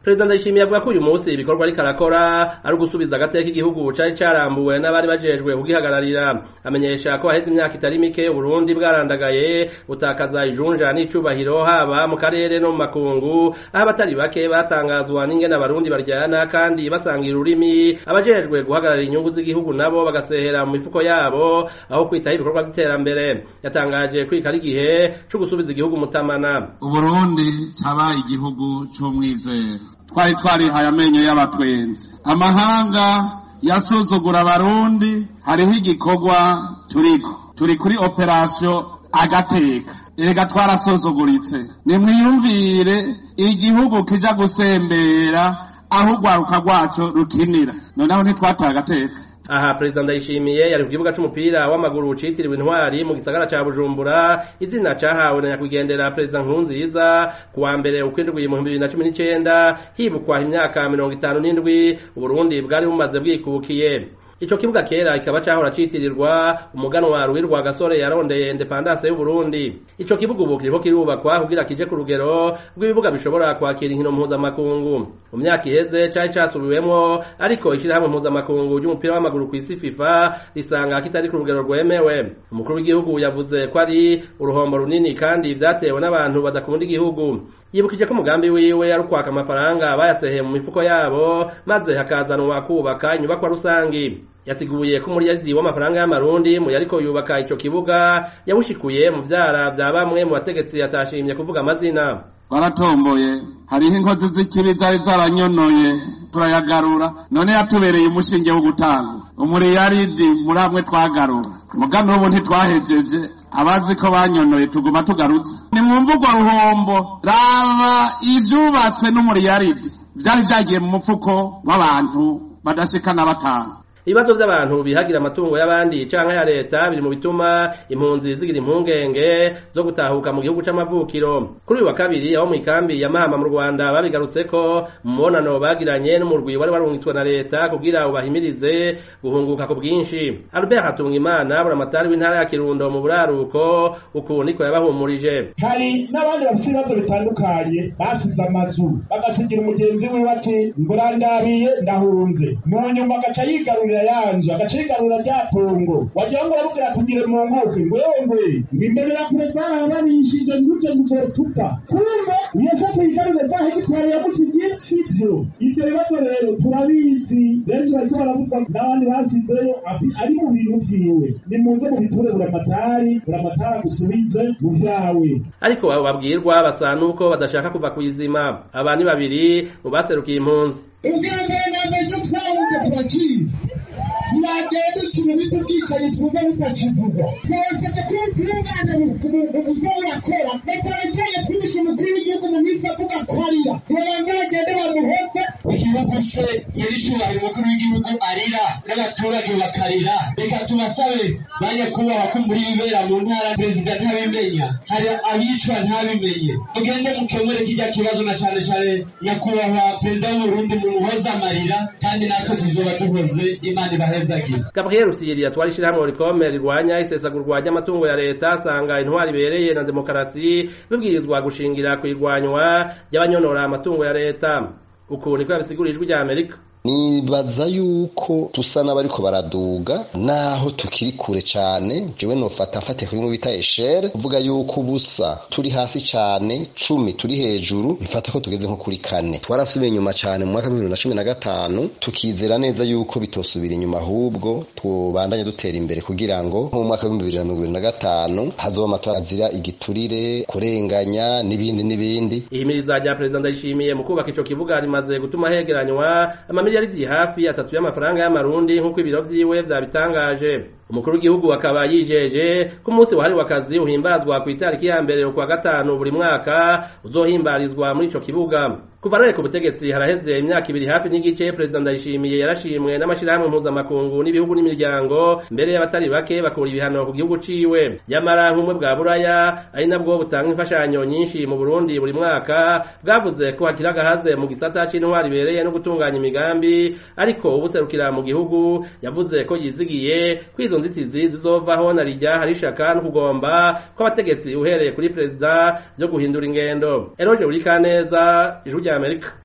perezida ndayishimiye avuga ko uyu munsi ibikorwa ariko arakora ari ugusubiza agateka igihugu cari carambuwe n'abari bajejwe kugihagararira amenyesha ko haheze imyaka itari mike uburundi bwarandagaye butakaza ijunja n'icubahiro haba mu karere no mu makungu aho abatari bake batangazwa n'ingene abarundi baryana kandi basangira ururimi abajejwe guhagararira inyungu z'igihugu nabo bagasehera mu mifuko yabo aho kwitaho ibikorwa vy'iterambere yatangaje kwika ari igihe co gusubiza igihugu mutamana uburundi cabaye igihugu c'umwizero twari twarihaye amenyo y'abatwenzi amahanga yasuzugura abarundi hariho igikorwa turiko turi kuri operasiyo agateka erega twarasuzuguritse nimwiyumvire igihugu kija gusembera aho urwaruka rwaco rukinira noneho ntitwataye agateka aha perezida ndayishimiye yari ku kibuga c'umupira w'amaguru citiriwe intwari mu gisagara ca bujumbura izina cahawe na nyakwigendera perezida nkurunziza ku wa mbere ukwindwi mu bibiri na cumi n'icenda hibukwa imyaka mirongo itanu n'indwi uburundi bwari bumaze bwikukiye ico kibuga kera kikaba cahora citirirwa umuganwa ruwirwa gasore yarondeye independance y'uburundi ico kibuga ubu kiriko kirubakwa kugira kije ku rugero rw'ibibuga bishobora kwakira inkino mpuzamakungu mu myaka iheze cari casubiwemwo ariko ishirahamwe mpuzamakungu ry'umupira w'amaguru kw'isi fifa risanga kitari ku rugero rwemewe umukuru w'igihugu yavuze ko ari uruhombo runini kandi vyatewe n'abantu badakunda igihugu yibukije ko umugambi wiwe ari ukwaka amafaranga bayaseheye mu mifuko yabo maze hakazanwa kubaka inyubakwa rusangi yasiguye ko umuriyaridi w'amafaranga y'amarundi mu yariko yubaka ico kibuga yawushikuye mu vyara vya bamwe mu bategetsi yatashimye kuvuga amazina baratomboye hariho inkozi z'ikibi zari zaranyonoye turayagarura none yatubereye umushinge wo gutanga umuriyaridi muri amwe twagarura mugano ubu ntitwahejeje abazi ko banyonoye tuguma tugarutse nimwumva urwo ruhombo raba ivyubatswe n'umuriyaridi vyari vyagiye mu mufuko w'abantu badashika na batanu ibibazo vy'abantu bihagira amatungo y'abandi canke ya leta biri mu bituma impunzi zigira impungenge zo gutahuka mu gihugu c'amavukiro kuri uyu wa kabiri aho mw'ikambi ya mahama mu rwanda babigarutseko mu mubonano bagiranye n'umurwi wari warungitswe na leta kugira ubahimirize guhunguka ku bwinshi albert hatungimana buramatari w'intara ya kirundo mu buraruko uku niko yabahumurije hari n'abandi bafise ibibazo bitandukanye basize amazu bagasigira umugenzi wiwe ati ngurandabiye ndahunze mu nyuma agaca yigarurira yanje agaca yigarurira rya pongo wagira ngo urabubwira tugire mu nkuke ngwewe ngwe ngwimberera kure zarabanishije nguje muzotupa kumbe iyo shaka yigarurire za hegitari yamusigiye sivyo ivyo bibazo rero turabizi benshi bariko baravuzwa n'abandi basizeyo ari mu bintu vyiwe nimuze mubiture buramatari buramatari agusubize mu vyawe ariko abo babwirwa basa nuko badashaka kuva kw'izima aba ni babiri mu baserukiye impunzi ubwa mbere na mbere icyo twahunze turakizi ntibagenda ikintu bita ubwicanyi twumva bitakivugwa twasabye ko tubungana ubwo burakora na cyane cyane twibishe umukuru w'igihugu mu minsi avuga ko arira ntibabanza bagende bamuheze igihugu se nyir'icyubahiro umukuru w'igihugu arira n'abaturage bakarira reka tubasabe ba nyakubahwa ko muri bibera mu ntara perezida ntabimenya hari abicwa ntabimenye mugende mukemure kijya kibazo na cyane cyane nyakubahwa perezida w'uburundi mumuhoze amarira kandi natwe tuzoba duhoze imana ibahezagira gabriel rusiyeri yatwara ishirahamwe rikome rirwanya isesagurwa ry'amatungo ya leta asanga intwari ibereye na demokarasi bibwirizwa gushingira ku irwanywa ry'abanyonora amatungo ya leta uku niko yabisigura ijwi rya amerika nibaza yuko tusa n'abariko baraduga naho tukiri kure cane jewe nofata mfate kuri bita eshere uvuga yuko ubusa turi hasi cane cumi turi hejuru mfata ko tugeze nko kuri kane twarasubiye inyuma cane mu mwaka w'ibihumbi na cumi na gatanu tukizera neza yuko bitosubira inyuma ahubwo tubandanye dutera imbere kugira ngo nko mu mwaka w'ibihumbi bibiri na mirongo ibiri na gatanu hazoba amatora azira igiturire kurenganya n'ibindi n'ibindi ihimiriza rya perezida ndayishimiye mu kubaka ico kibuga rimaze gutuma hegeranywa amamiliyaridi hafi atatu y'amafaranga y'amarundi nk'uko ibiro vyiwe vyabitangaje umukuru w'igihugu akaba yijeje ko umunsi wahariwe akazi uhimbazwa ku itariki ya mbere ukwa gatanu buri mwaka uzohimbarizwa muri ico kibuga kuva none ku butegetsi haraheze imyaka ibiri hafi n'igice perezida ndayishimiye yarashimwe n'amashirahamwe mpuzamakungu n'ibihugu n'imiryango mbere y'abatari bake bakura ibihano ku gihugu ciwe yamara nk'umwe bwa buraya ari nabwo butanga imfashanyo nyinshi mu burundi buri mwaka bwavuze ko hakiri agahaze mu gisata c'intwari ibereye no gutunganya imigambi ariko ubuserukira mu gihugu yavuze ko yizigiye ko izo nzitizi zizovaho na rijya hari ishaka no kugomba kw'abategetsi uhereye kuri perezida byo guhindura ingendo eroje uri kaneza ijwi rya amerika